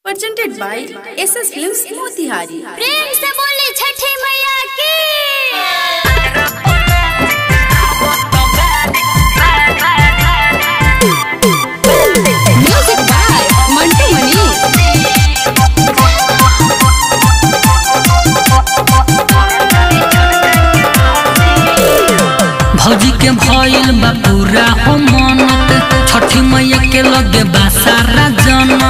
presented by SS Films Motihari. प्रेम से बोली छठी मैया की म्यूजिक बाय मंटू मनी भौजी के भइल बा पूरा हो मनत छठी मैया के लगे बा सारा जनत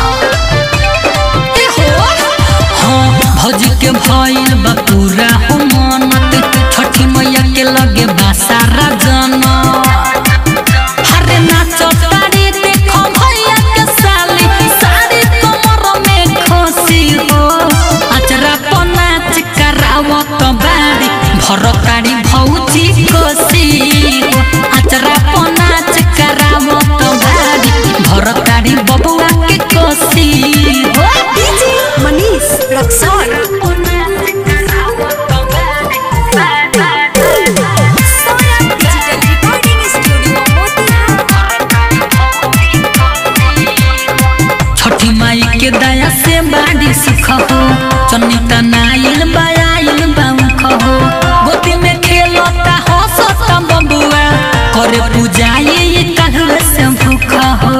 हाँ भौजी के भइल बा पूरा हो मनत छठी मैया के लगे बा सारा जनत हरे नाचो तारी देखो भैया के साली सारी कमर में खोसी हो अचरा पर नाच करावत बारी भरतारी भौजी कोसी हो अचरा पर नाच करावत बारी भरतारी बबुआ के कोसी हो Manish Raksol. Digital recording studio Chhathi Mai के दया से बाड़ी सुख हो चनिता नाइल बायाइल बाउख हो गोदी में खेलता हो सता बबुआ करे पूजाई ये कहवे से भूख हो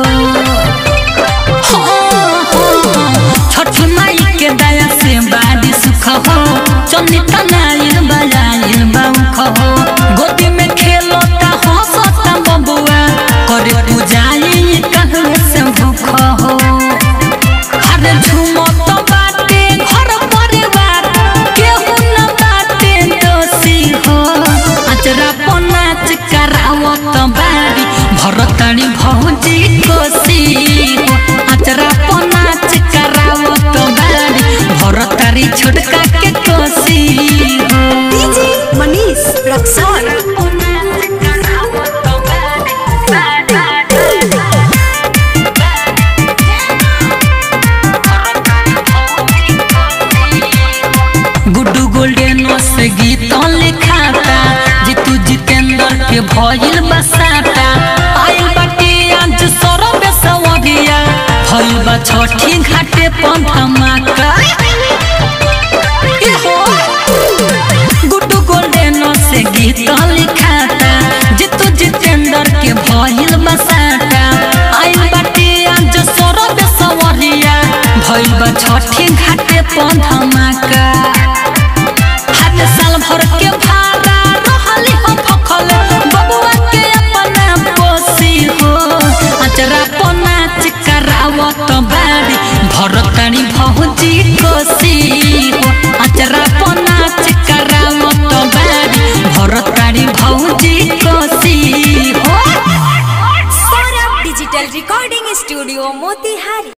हाँ, हाँ, छठी माई के दया से बाड़ी सुख हो चनिता नाइल बायाइल बाउख हो गोदी में खेलता हो सता बबुआ करे पूजाई ये कहवे से भूख हो अरे झूमत बाटे घर परिवार केहू न बाटे दोषी हो अचरा पर नाच करावत बारी भरतानी भौजी कोसी हो अचरा पर नाच करावत बारी भरतारी छोटका के कोसी हो Manish Raksol. गुड्डू गोल्डन से गीत लिखाता जीतू जितेंद्र के भइल बसाता आइल बाटे आज सरब सवरिया भइल बा छठी घाटे पर धमाका इहो। गुड्डू गोल्डन से गीत लिखाता जीतू जितेंद्र के भइल बसाता आइल बाटे आज सरब सवरिया भइल बा छठी घाटे पर धमाका हाथ साल भर के भाड़ा रहली हम फखल बबुआ के अपना पोसी हो अचरा पर नाच करावत बारी भरतानी भौजी कोसी हो अचरा पर नाच करावत बारी भरतानी भौजी कोसी हो Saurabh digital recording studio Motihari